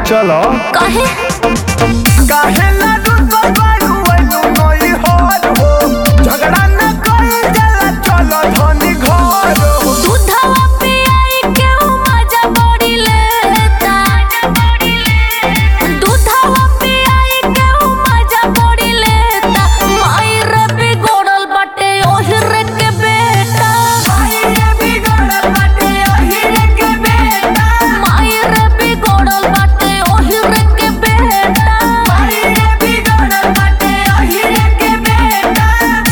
चलो काहे काहे ना रुसल बारू एलू नई होर हो झगड़ा न कइल जाला चलो धनी घर हो दूधवा पियाई के उ मजा बड़ी लेता दूधवा पियाई के उ मजा बड़ी लेता माई रे बिगड़ल बाटे ओही रे के बेटा माई रे बिगड़ल बाटे ओही रे के बेटा माई रे बिगड़ल बाटे ओही रे के बेटा माई रे बिगड़ल बाटे ओही रे के बेटा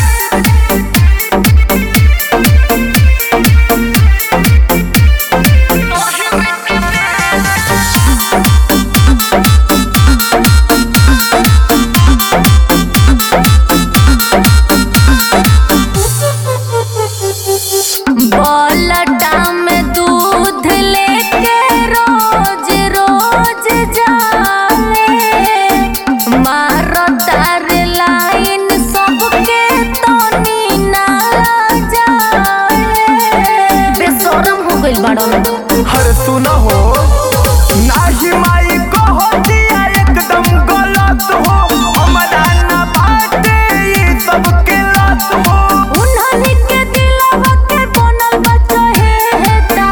बलटा में दूध लेके रोज रोज जाए मारो तार लाइन सबके तनी ना जाए बेशरम हो गइल बाड़न हर सुना हो नाही माई कहो दिया एकदम गलत हो हमारा ना बाटे ई सब के लत हो उन्हनी के दिलवा के बनल बा चहेता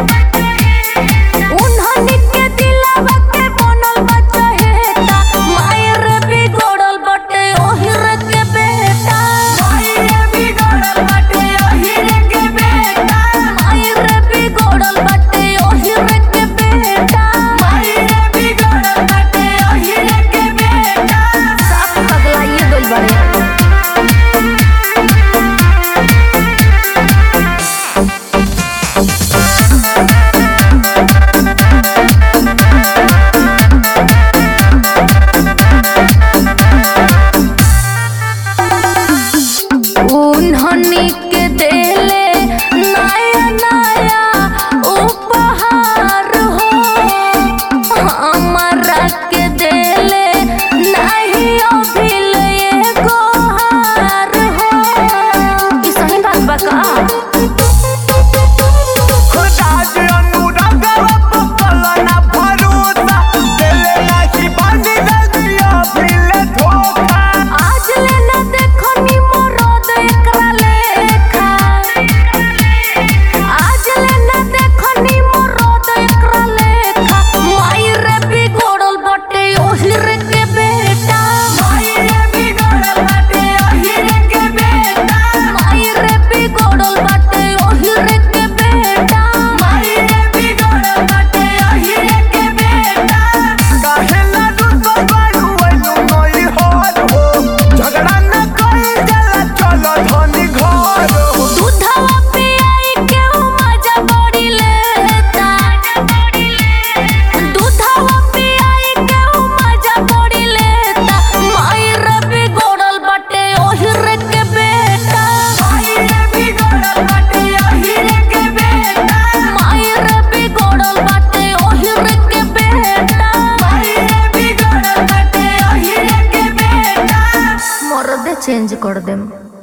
उन्हनी के दिलवा के बनल बा चहेता माई रे बिगड़ल बाटे ओही रे के बेटा माई रे बिगड़ल बाटे ओही रे के बेटा माई रे बिगड़ल बाटे ओही रे के बेटा माई रे बिगड़ल बाटे ओही रे के बेटा साफ पगलाइए गइल बाड़े उन्हनी के देले नया नया उपहार हो हमरा के देले नहीं अभिल एगो हार हो ई सही बात बा का राज अनुराग पकल ना भरोसा दिले नाही बांधी दिया फिर धोखा आज ले न देखो नी मरद एकरा लेखा आज ले न देखो नी मरद एकरा लेखा माई रे बिगड़ल बाटे ओही रे के बेटा माई रे बिगड़ल बाटे ओही रे के बेटा माई रे बिगड़ल बाटे ओही रे के बेटा माई रे बिगड़ल बाटे ओही रे के बेटा काहे ना रुसल बारू एलू नई होर हो झगड़ा न कइल जाला चलो धनी घर हो दूधवा पियाई के उ मजा बड़ी लेता दूधवा पियाई के उ मजा बड़ी लेता माई रे बिगड़ल बाटे ओही रे के बेटा माई रे बिगड़ल बाटे ओही रे के बेटा माई रे बिगड़ल बाटे ओही रे के बेटा माई रे बिगड़ल बाटे ओही रे के बेटा मरदे चेंज कर देम